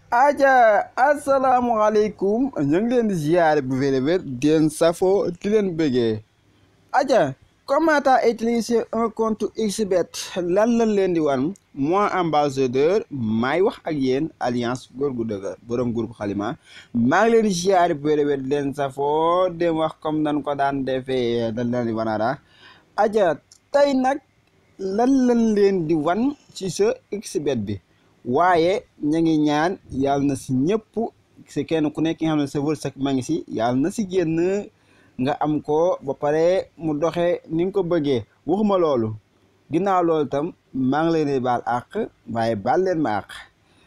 aja asalaamaaleykum ñu ngi leen di ziare bu wér wér di leen safo di leen bëggee aja comment à utiliser un compte xbet lan lañ leen di wan moi ambassadeur maay wax ak yéen alliance góor gu dëgër borom groupe xalima maa ngi leen di ziare bu wér wér di leen safo dem wax comme nan ko daan defee dañ leen di wanaara aja tey nag lan lañ leen di wan ci sa xbet bi waaye ña ngi ñaan yàlla na si ñëpp si kenn ku nekk nga xam ne sa wërsëg ma ngi si yàlla na si génn nga am ko ba pare mu doxe ni nga ko bëggee waxuma loolu ginnaaw loolu tam maa ngi leen di baal àq waaye baal leen ma àq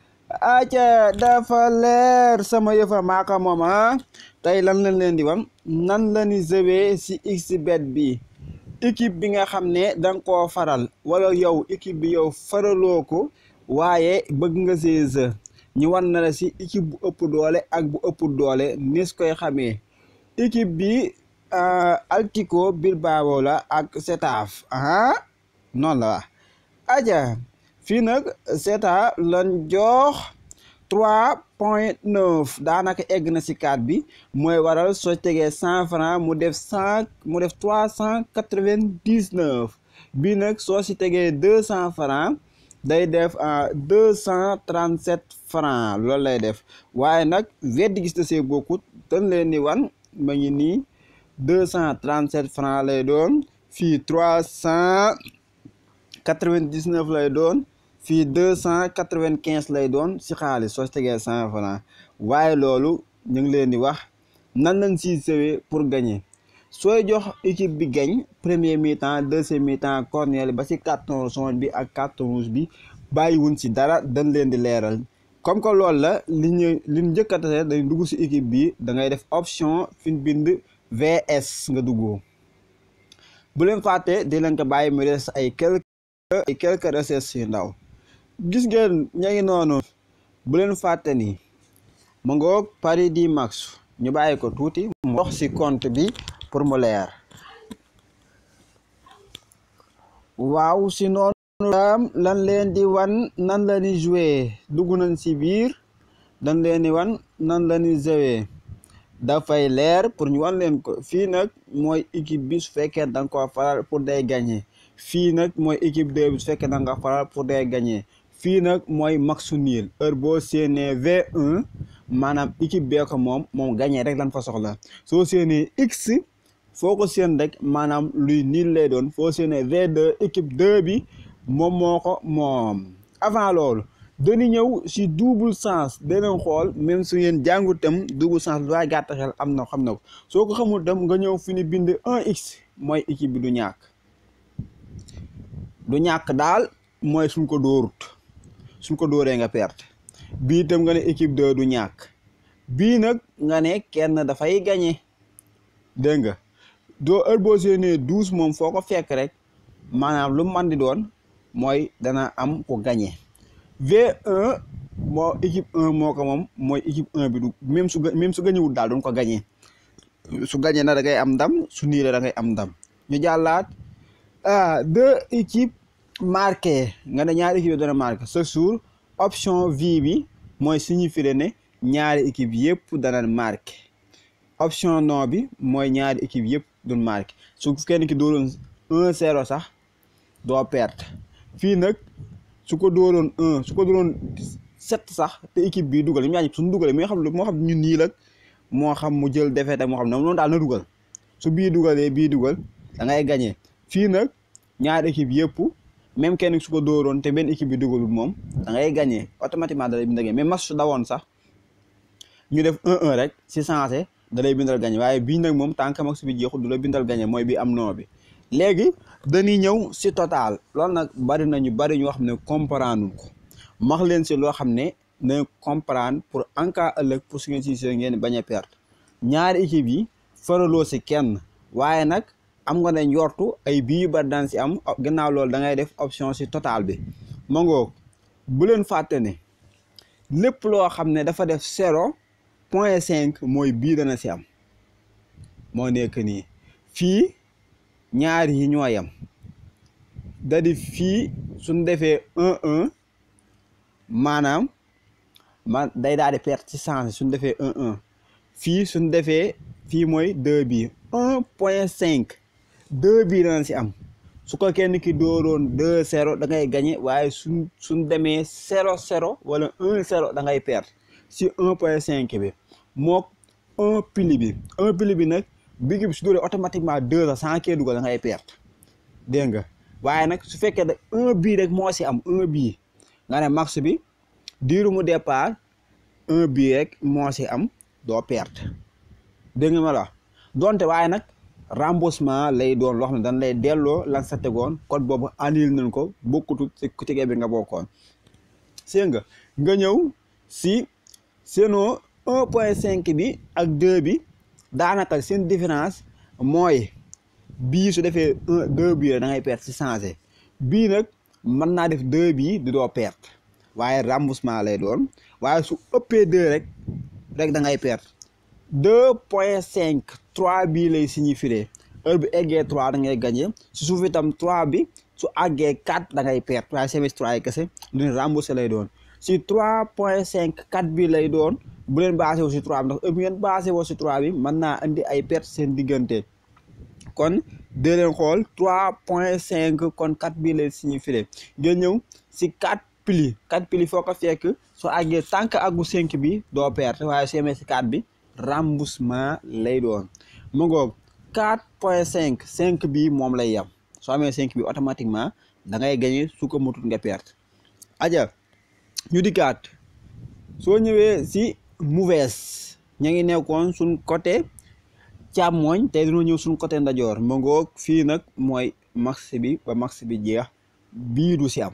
aca dafa leer sama yëfa maaka moom ah tey lan lañ leen di wan nan la ni jëwee si xbet bi équipe bi nga xam ne danga koo faral wala yow équipe bi yow faraloo ko waaye bëgg nga see ñu wan na la si équipe bu ëpp doole ak bu ëpp doole nis koy xamee équipe bi Atlético Bilbao la ak Getafe ah noonu la waa aja fii nag Getafe lan jox trois point neuf daanaka egg na si kaat bi mooy waral soo tegee cent franc mu def cent mu def trois cent quatre-vingt-dix-neuf bii nag soo si tegee deux cent franc day def deux cent trente sept francs loolu lay def waaye nag weddi gis na see bokkut dañ leen di wan ma ngi nii deux cent trente sept francs lay doon fii trois cent quatre vingt dix neuf lay doon fii deux cent quatre vingt quinze lay doon si xaalis soo tegee cent francs waaye loolu ñu ngi leen di wax nan lañ siy sewee pour gagner sooy jox équipe bi gañ premier mi-temps deuxième mi-temps corner ba ci carton jaune bi ak carton rouge bi bàyyiwuñ ci dara dañ leen di leeral comme que loolu la li ñu li ñu njëkk a tase dañ dugg ci équipe bi da ngay def option fi ñu bind VS nga duggoo bu leen fàtte di leen ko bàyyi mu des ay quelques ay quelques recherches yu ndaw gis ngeen ña ngi noonu bu leen fàtte ni mu ngoog Paris di max ñu bàyyi ko tuuti mu wax ci compte bi pour mu leer waaw si noonu lan leen di wan nan la ni jouer dugg nañ si biir dañ leen di wan nan la ni jouer dafay leer pour ñu wan leen ko fii nag mooy équipe bi su fekkee da nga ko faral pour day gagner fii nag mooy équipe deux bi su fekkee da nga ko faral pour day gagner fii nag mooy maxu niil heure boo séenee V1 maanaam équipe bee ko moom moom gagner rek lan fa soxla soo séenee X foo ko seen rek maanaam luy niil lay doon foo séenee V2 équipe 2 bi moom moo ko moom avant loolu dañu ñëw si double sens danañ xool même su ngeen jàngu tam double sens lu waay gàtt xel am na xam na ko soo ko xamul tam nga ñëw fi ni bind 1x mooy équipe bi du ñàkk du ñàkk daal mooy suñ ko dóorut suñ ko dóoree nga perte bii tam nga ne équipe 2 du ñàkk bii nag nga ne kenn dafay gagné dégg nga doo heure boo séenee douze moom foo ko fekk rek maanaam lu man di doon mooy dana am ko gagné V1 moo équipe 1 moo ko moom mooy équipe 1 bi du même su même su gañewul daal doon ko gagné su gagné na da ngay am ndam su niire da ngay am ndam ñu jàllaat ah deux équipes marquées nga ne ñaari équipe yi doon marqué ce jour option V bi mooy signifier ne ñaari équipe yëpp dana marqué option non bi mooy ñaari équipe yëpp duñ marqué su kenn ki dooroon un zéro sax doo perte fii nag su ko dooroon un su ko dooroon sept sax te équipe bii dugal ñoom ñaar ñëpp suñu dugalee moo xam moo xam ñun nii la moo xam mu jël défaite moo xam ne noonu daal na dugal su bii dugalee bii dugal da ngay gagné fii nag ñaari équipe yëpp même kenn su ko dooroon te benn équipe bi dugalul moom da ngay gagné automatiquement da lay bindal mais match su dawoon sax ñu def 1-1 rek si sensé da lay bindal gagné waaye bii nag moom tant que max bi jeexul du la bindal gagné mooy bi am noo bi léegi dañuy ñëw si total loolu nag bari na ñu bari ñoo xam ne comprendre ko max leen si loo xam ne na comprendre pour en cas ëllëg pour su ngeen si see ngeen bañ a perte ñaari équipe yi faraloo si kenn waaye nag am nga ne njortu ay bii yu bari daan si am gannaaw loolu da ngay def option si total bi ma ngoog bu leen fàtte ne lépp loo xam ne dafa def zéro point cinq mooy bii dana si am moo nekk nii fii ñaari yi ñoo yam da di fii suñ defee un un maanaam man day daal di perte ci changé suñ defee un un fii suñ defee fii mooy deux bi un point cinq deux bii dana si am su ko kenn ki dooroon deux zéro da ngay gagné waaye suñ suñ demee zéro zéro wala un zéro da ngay perte si un point cinq bi mook un pili bi un pili bi nag bigi bi su dóoree automatiquement deux a sans kee dugal da ngay perte dégg nga waaye nag su fekkee da un bii rek moo si am un bii nga ne max bi diiru mu départ un bii rek moo si am doo perte dégg nga ma la donte waaye nag remboursement lay doon loo xam ne dañ lay delloo lan sa tegoon code boobu annulé nañ ko bokkutu ci tigee bi nga bokkoon seen nga nga ñëw si seenoo un point cinq bi ak deux bi daanaka seen différence mooy bii su defee un deux bii da ngay perte si changé bii nag mën naa def deux bii di doo perte waaye remboursement lay doon waaye su ëppee deux rek rek da ngay perte deux point cinq trois bii lay signifier heure bi eggee trois da ngay gagné si suuf itam trois bi su àggee quatre da ngay perte waaye semestre trois yi kese lu ne remboursé lay doon si trois point cinq quatre bii lay doon bu leen basé wu si trois bi ndax heure bi ngeen basé woo si trois bi mën naa indi ay perte seen diggante kon dee leen xool trois point cinq kon quatre bii lay signifier ngeen ñëw si quatre pili quatre pili foo ko fekk soo àggee tànk àggu cinq bi doo perte waaye su yemee si quatre bi remboursement lay doon mu ngoog quatre point cinq cinq bi moom lay yem soo amee cinq bi automatiquement da ngay gagné su ko mutut nga perte aja ñu dikkaat soo ñëwee si mauvaise ña ngi nekkoon suñ côté càmmooñ tey dañoo ñëw suñ côté ndajoor mu ngoog fii nag mooy max bi ba max bi jeex bii du si am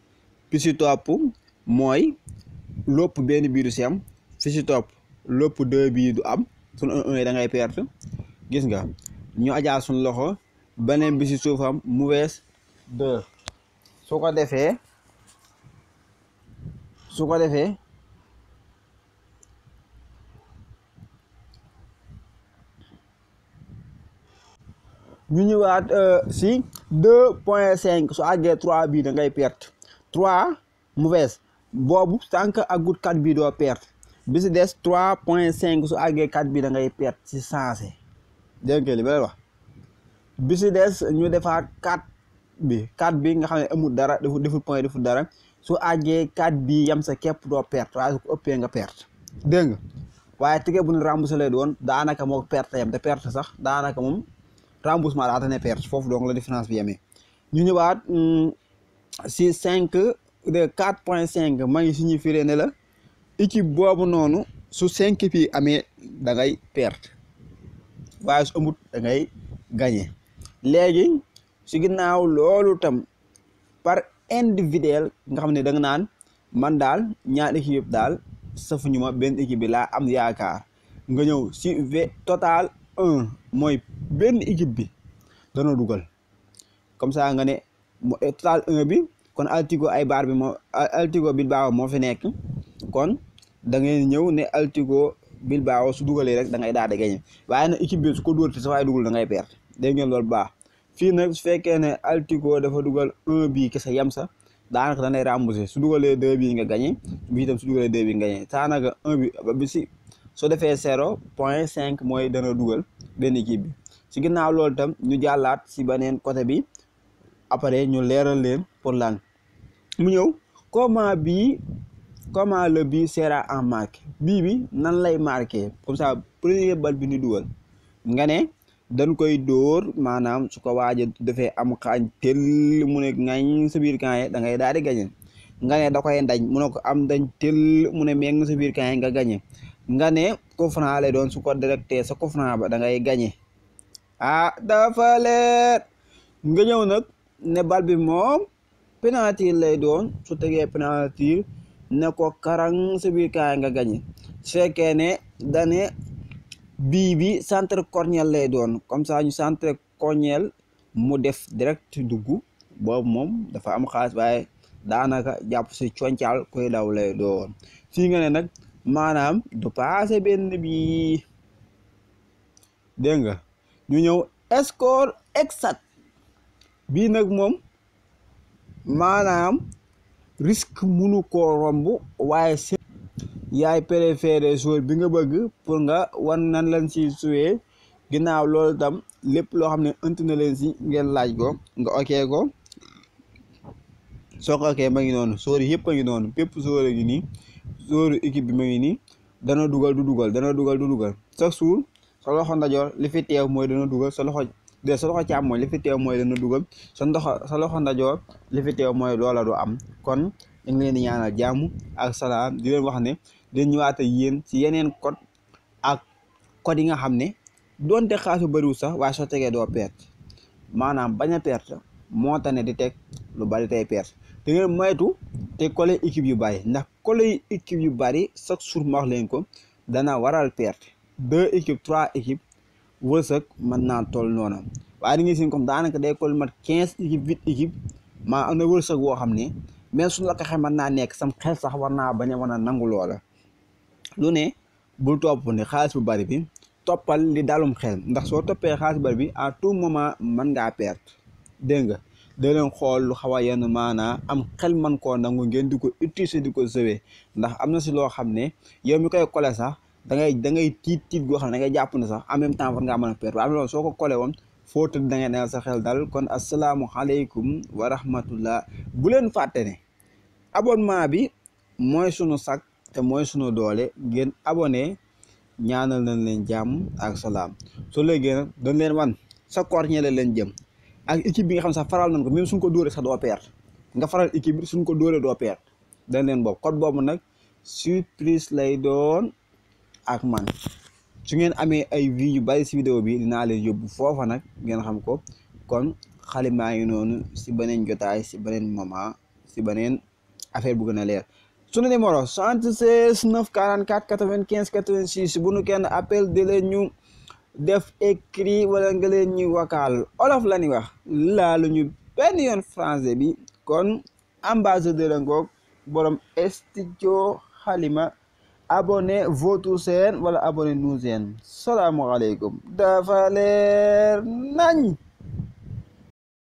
fi si topp mooy lopp benn bii du si am fi si topp lopp deux bii du am suñ un un da ngay perte gis nga ñu ajaa suñ loxo beneen bi si suufam mauvaise deux su ko defee su ko defee ñu ñëwaat si deux point cinq su àggee trois bii da ngay perte trois mauvaise boobu sànq aggut quatre bii doo perte bi si des trois point cinq su àggee quatre bii da ngay perte si sensé dégg nga li ba wax bi si des ñu defaat quatre bi quatre bi nga xam ne amul dara deful deful point deful dara su àggee quatre bii yam sa képp doo perte waaye su ko ëppee nga perte dégg nga waaye tige bu ñu remboursé lay doon daanaka moo perte yam te perte sax daanaka moom remboursement daa tane perte foofu donc la différence bi yemee ñu ñëwaat si cinq de quatre point cinq ma ngi signifié ne la équipe boobu noonu su cinq bi amee da ngay perte waaye su amut da ngay gagné léegi si ginnaaw loolu tam par individuel nga xam ne da nga naan man daal ñaar équipe yëpp daal safuñu ma benn équipe bi laa am yaakaar nga ñëw si v total un mooy benn équipe bi dana dugal comme ça nga ne total un bi kon altigo ay baar bi moo altigo Bilbao moo fi nekk kon da ngay ñëw ne altigo Bilbao su dugalee rek da ngay daal di gagné waaye nag équipe bi su ko dóor te sa waaye dugal da ngay perte dégg ngeen loolu baax fii nag su fekkee ne altigo dafa dugal un bii kese yem sa daanaka da ngay remboursé su dugalee deux bii nga gagné bi itam su dugalee deux bii nga gagné daanaka un bi bi si soo defee zéro point cinq mooy dana dugal benn équipe bi si ginnaaw loolu itam ñu jàllaat si beneen côté bi après ñu leeral leen pour lan mu ñëw comment bii comment le bii sera en marqué bii bi nan lay marqué comme ça premier bal bi ni dugal nga ne dañ koy dóor maanaam su ko waaja defee am xaañ tel mu ne ngañ sa biir camp da ngay daal di gañe nga ne da koy ndañ mu ne ko am dañ tel mu ne meeng sa biir camp nga gañe nga ne coup franc lay doon su ko directé sa coup franc ba da ngay gagné ah dafa leer nga ñëw nag ne bal bi moom penalty lay doon su tegee penalty ne ko karang sa biir kaay nga gagné su fekkee ne dane bii bi centre corniel lay doon comme ça ñu centre corniel mu def direct dugg boobu moom dafa am xaalis waaye daanaka jàpp si concaal koy daw lay doon fii nga ne nag maanaam du passé benn bi dégg nga ñu ñëw score exact bii nag moom maanaam risque munu koo romb waaye yaay préféré joueur bi nga bëgg pour nga wan nan lañ si suwee ginnaaw loolu tam lépp loo xam ne ënt na leen si ngeen laaj ko nga okee ko soo ko okee ma ngi noonu joueur yëpp a ngi noonu bépp joueur a ngi nii joueur équipe bi ma ngi nii dana dugal du dugal dana dugal du dugal chaque jour sa loxo ndajoor li fi teew mooy dana dugal sa loxo de sa loxo càmmooñ li fi teew mooy dana dugal sa ndoxo sa loxo ndajoor li fi teew mooy loola du am kon ñu ngi leen di ñaanal jàmm ak salaam di leen wax ne dañ ñëwaat ak yéen ci yeneen code ak code yi nga xam ne doonte xaasu bëriwul sax waaye soo tegee doo perte maanaam bañ a perte moo tax ne di teg lu bari tey perte da ngeen moytu te collé équipe yu bari ndax collé équipe yu bari chaque jour ma wax leen ko dana waral perte deux équipes trois équipes wërsëg mën naa toll noonu waaye da ngay seen comme daanaka day collé mat quinze équipes huit équipes maa am na wërsëg boo xam ne mais suñu la ko xamee mën naa nekk sam xel sax war naa bañ a mën a nangu loola lu ne bul topp ne xaalis bu bari bi toppal li dalum xel ndax soo toppee xaalis bu bari bi à tout moment mën ngaa perte dégg nga da leen xool lu xaw a yenn maanaa am xel man koo nangu ngeen di ko utiliser di ko sëwee ndax am na si loo xam ne yow mi koy kole sax da ngay da ngay tiit tiit goo xam ne da ngay jàpp ne sax en même temps war ngaa mën a perte waaye am loolu soo ko kole woon foo tëdd da ngay neel sa xel dal kon asalaamualeykum wa rahmatullah bu leen fàtte ne abonnement bi mooy sunu sak te mooy sunu doole ngeen abonné ñaanal nañ leen jàmm ak salaam soo léegi nag dañ leen wan sa koor ñeele leen jëm ak équipe bi nga xam sax faral nañ ko même suñ ko dóoree sax doo perte nga faral équipe bi suñ ko dóoree doo perte dañ leen boobu code boobu nag surprise lay doon ak man su ngeen amee ay vues yu bari si vidéo bi dinaa leen yóbbu foofa nag ngeen xam ko kon xale maa ngi noonu si beneen jotaay si beneen moment si beneen affaire bu gën a leer sunu numéro 76 944 95 86 bu nu kenn appel di leen ñu def écrit wala nga leen ñuy vocal olof la ñuy wax laalu ñu benn yoon français bi kon ambassadeur a ngoog borom studio xalima abonné votre chaîne wala abonné nous chaîne salaamualeykum dafa leer nañ